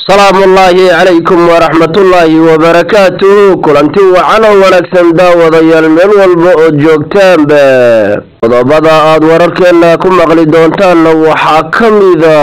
salaamu ullaahi calaykum waraxmatullaahi wabarakaatuhu kulanti wacan oo wanaagsan daawadayaal meel walba ood joogtaanba qodobada aada wararkeena ku maqli doontaanna waxaa ka mida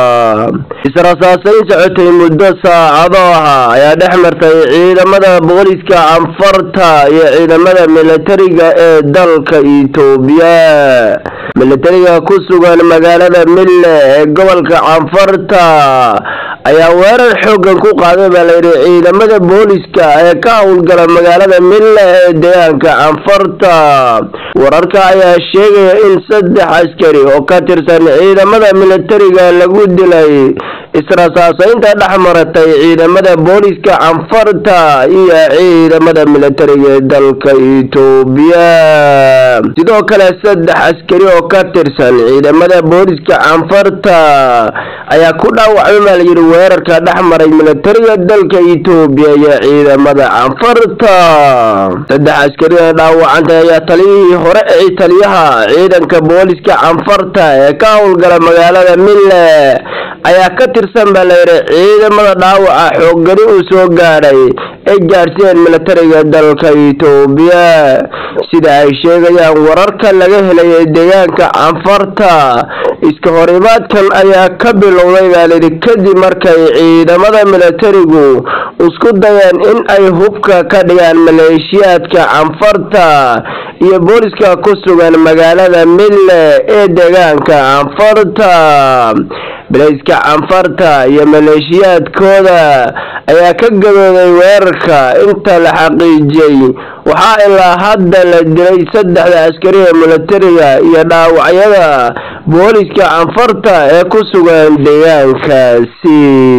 israsaasayn socotay muddo saacado ah ayaa dhex martay ciidamada booliska canfarta iyo ciidamada militariga ee dalka itoobiya militariga ku sugan magaalada mille ee gobolka canfarta ayaa weerar xoogan ku qaaday baa layidhi ciidamada booliska ee ka howlgala magaalada mille ee deegaanka canfarta wararka ayaa sheegaya in saddex askari oo ka tirsan ciidamada militariga lagu dilay israsaasaynta dhex maratay ciidamada booliska canfarta iyo ciidamada militariga ee dalka itoobiya sidoo kale saddex askari oo ka tirsan ciidamada booliska canfarta ayaa ku dhaawacmay baa layidhi weerarka dhex maray militariga dalka itoobiya iyo ciidamada canfarta saddex askari ee dhaawacantay ayaa taliyihii hore ee taliyaha ciidanka booliska canfarta ee ka howlgala magaalada mille ayaa ka tirsan baa layidhi ciidamada dhaawaca xooggani uu soo gaadhay ay gaadhsiiyeen militariga dalka itoobiya sida ay sheegayaan wararka laga helay deegaanka canfarta iska horimaadkan ayaa ka bilowday baa layidhi kadib markay ciidamada militarigu isku dayeen in ay hubka ka dhigaan maleeshiyaadka canfarta iyo booliska ku sugan magaalada mille ee deegaanka canfarta bilayska canfarta iyo maleeshiyaadkooda ayaa ka gabooday weerarka inta la xaqiijiyey waxaa ilaa hadda la dilay saddexda askari ee militariga iyo dhaawacyada booliska canfarta ee ku sugan deegaankaasi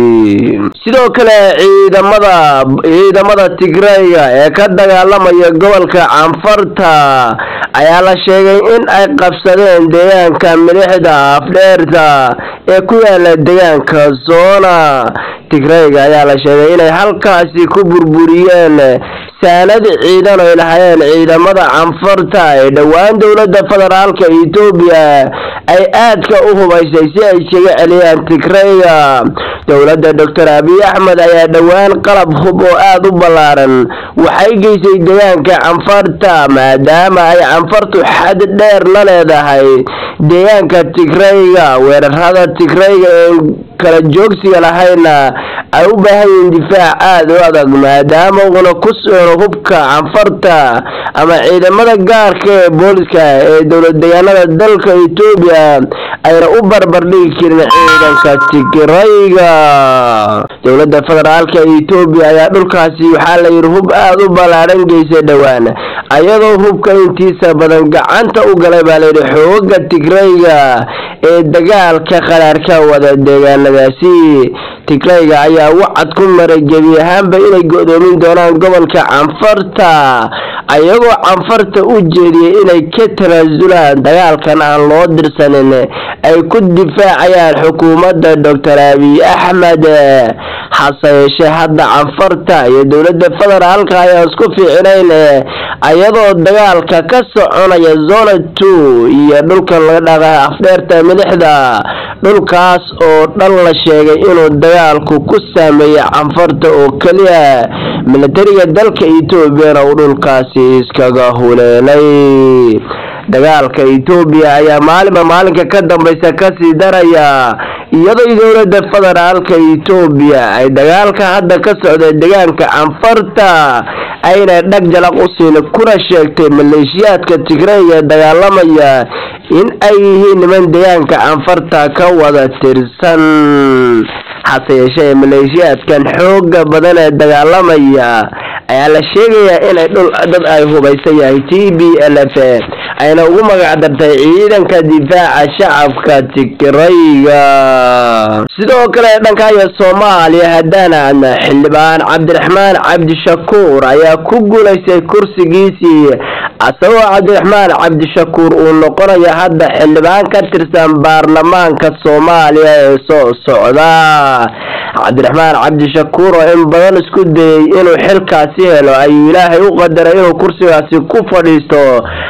sidoo kale ciidamada ciidamada tigrayga ee ka dagaalamaya gobolka canfarta ayaa la sheegay in ay qabsadeen deegaanka milixda afdheerta ee ku yaala deegaanka zona tigrayga ayaa la sheegay inay halkaasi ku burburiyeen saanad ciidan ay lahayeen ciidamada canfarta ee dhowaan dowladda federaalka etoobiya ay aadka u hubaysay si ay isaga celiyaan tigrayga dowladda doctor abiy axmed ayaa dhowaan qalab hub oo aada u ballaaran waxay geysay deegaanka canfarta maadaama ay canfartu xad dheer la leedahay deegaanka tigrayga weerarada tigrayga ee kala joogsiga lahayna ay u baahan yihiin difaac aada u adag maadaama uuna ku socno hubka canfarta ama ciidamada gaarka ee booliska ee dowlad deegaanada dalka etoobiya ayna u barbardhigi karin ciidanka tigrayga dowladda federaalka etoobiya ayaa dhulkaasi waxaa layidhi hub aada u ballaadhan geysay dhowaan ayadoo hubka intiisa badan gacanta u galay baa layidhi xooga tigrayga ee dagaalka qaraar ka wada deegaanadaasi tigrayga ayaa wacad ku maray gebi ahaanba inay go-doomin doonaan gobolka canfarta ayagoo canfarta u jeediyay inay ka tanaasulaan dagaalkan aan loo dirsanin ay ku difaacayaan xukuumadda doctor abiy axmed hase yeeshee hadda canfarta iyo dowladda federaalka ayaa isku fiicinayn ayadoo dagaalka ka soconaya zona two iyo dhulkan laga dhaqa afdheerta milixda dhulkaas oo dhan la sheegay inuu dagaalku ku saameeyay canfarta oo keliya militariga dalka etoobiyana uu dhulkaasi iskaga huleelay dagaalka etoobiya ayaa maalinba maalinka ka dambeysa kasii daraya iyadoo dowladda federaalka etoobiya ay dagaalka hadda ka socda deegaanka canfarta ayna dhag jalaq u siin kuna sheegtay maleeshiyaadka tigrayga ee dagaalamaya in ay yihiin niman deegaanka canfarta ka wada tirsan hase yeeshee maleeshiyaadkan xooga badan ee dagaalamaya ayaa la sheegayaa inay dhul dad ay hubaysan yahay t b l f ayna ugu magac dartay ciidanka difaaca shacabka tigrayga sidoo kale dhankaayo soomaaliya haddaan xildhibaan cabdiraxmaan cabdishakuur ayaa ku guulaystay kursigiisii asagoo cabdiraxmaan cabdishakuur uu noqonayo hadda xildhibaan ka tirsan baarlamaanka soomaaliya ee soo socda cabdiraxmaan cabdishakuur oo in badan isku dayey inuu xilkaasi helo ayuu ilaahay u qadaray inuu kursigaasi ku fadhiisto maanta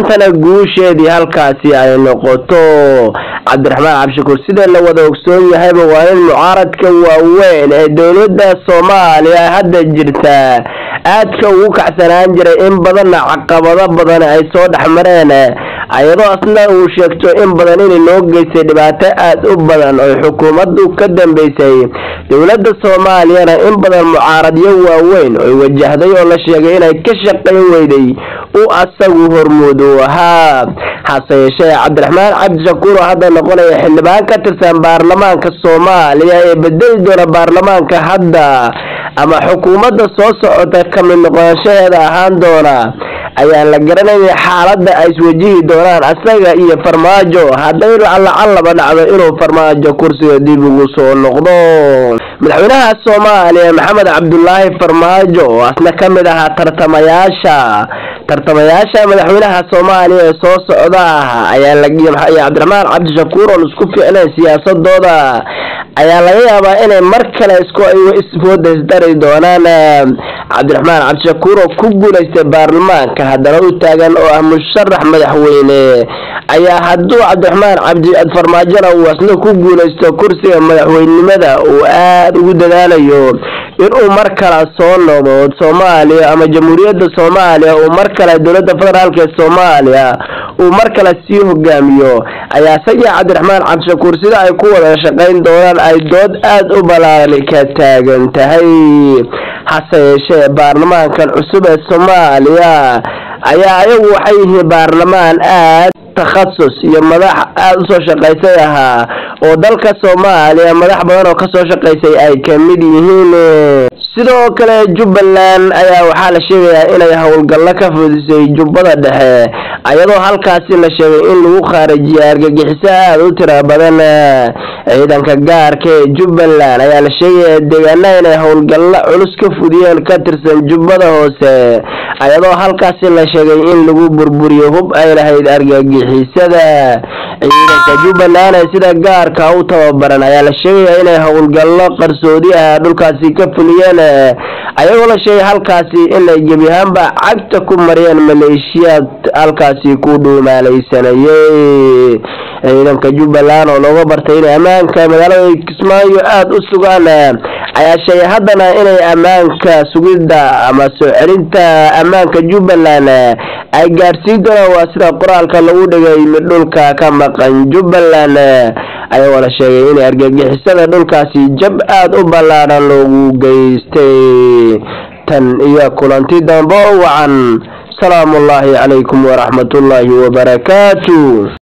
maantana guusheedii halkaasi ay noqoto cabdiraxmaan cabdishakuur sida la wada ogsoon yahayba waa in mucaaradka waaweyn ee dowladda soomaaliya hadda jirta aadka ugu kacsanaan jiray in badanna caqabado badan ay soo dhexmareen ayadoo asna uu sheegto in badan inay loo geystay dhibaato aada u badan oo xukuumaddu ka dambeysay dowladda soomaaliyana in badan mucaaradyo waaweyn oy wajahday oo la sheegay inay ka shaqayn weyday uu asagu hormuud uu ahaa hase yeeshee cabdiraxmaan cabdishakuur oo hadda noqonaya xildhibaan ka tirsan baarlamaanka soomaaliya ee bedeli doona baarlamaanka hadda ama xukuumadda soo socota ka mid noqonashaheeda ahaan doona ayaan la garanayay xaaladda ay iswajihi doonaan asaga iyo farmaajo hadday lacallaba dhacdo inuu farmaajo kursiga dib ugu soo noqdo madaxweynaha soomaaliya maxamed cabdulaahi farmaajo oo asna ka mid ahaa tartamayaasha tartamayaasha madaxweynaha soomaaliya ee soo socda ah ayaa laayaa cabdiraxmaan cabdishakuur oon isku ficnayn siyaasadooda ayaa laga yaabaa inay mar kale isku isfoodaysdari doonaan cabdiraxmaan cabdishakuur oo ku guulaystay baarlamaanka haddana u taagan oo ah musharax madaxweyne ayaa hadduu cabdiraxmaan cabdi farmaajona uu asna ku guulaysto kursiga madaxweynenimada uu aada ugu dadaalayo inuu mar kale soo noqdo soomaaliya ama jamhuuriyadda soomaaliya uu mar kale dowladda federaalk ee soomaaliya uu mar kale sii hogaamiyo ayaa isagii cabdiraxmaan cabdishakuur sida ay ku wada shaqayn doonaan ay dood aada u ballaaran ka taagan tahay hase yeeshee baarlamaankan cusub ee soomaaliya ayaa ayagu waxay yihiin baarlamaan aad takhasus iyo madax aada usoo shaqaysay ahaa oo dalka soomaaliya madax badan oo kasoo shaqaysay ay kamid yihiin sidoo kale jubbaland ayaa waxaa la sheegayaa inay howlgallo ka fudisay jubbada dhexe ayadoo halkaasi la sheegay in lagu khaarijiyay argagixiso aada u tira badan ciidanka gaarka ee jubbaland ayaa la sheegaya deegaanaha inay howlgallo culus ka fudiyeen ka tirsan jubbada hoose ayadoo halkaasi la sheegay in lagu burburiyo hub ay lahayd argagixisada ciidanka jubbaland ee sida gaarka u tababaran ayaa la sheegaya inay howlgallo qarsoodi ah dhulkaasi ka fuliyeen ayagoo la sheegay halkaasi inay gebi ahaanba cagta ku mariyeen maleeshiyaad halkaasi ku dhuumaalaysanayey ciidanka jubbaland oo looga bartay inay ammaanka magaalada kismaayo aada u sugaan ayaa sheegay haddana inay ammaanka sugidda ama soo celinta ammaanka jubbaland ay gaadhsiin doonaan waa sida qoraalka lagu dhigay mid dhulka ka maqan jubbaland ayagoo la sheegay inay argagixisada dhulkaasi jab aada u ballaadhan loogu geystay tan iyo kulanti dambe oo wacan salaamu ullaahi calaykum waraxmatullaahi wabarakaatu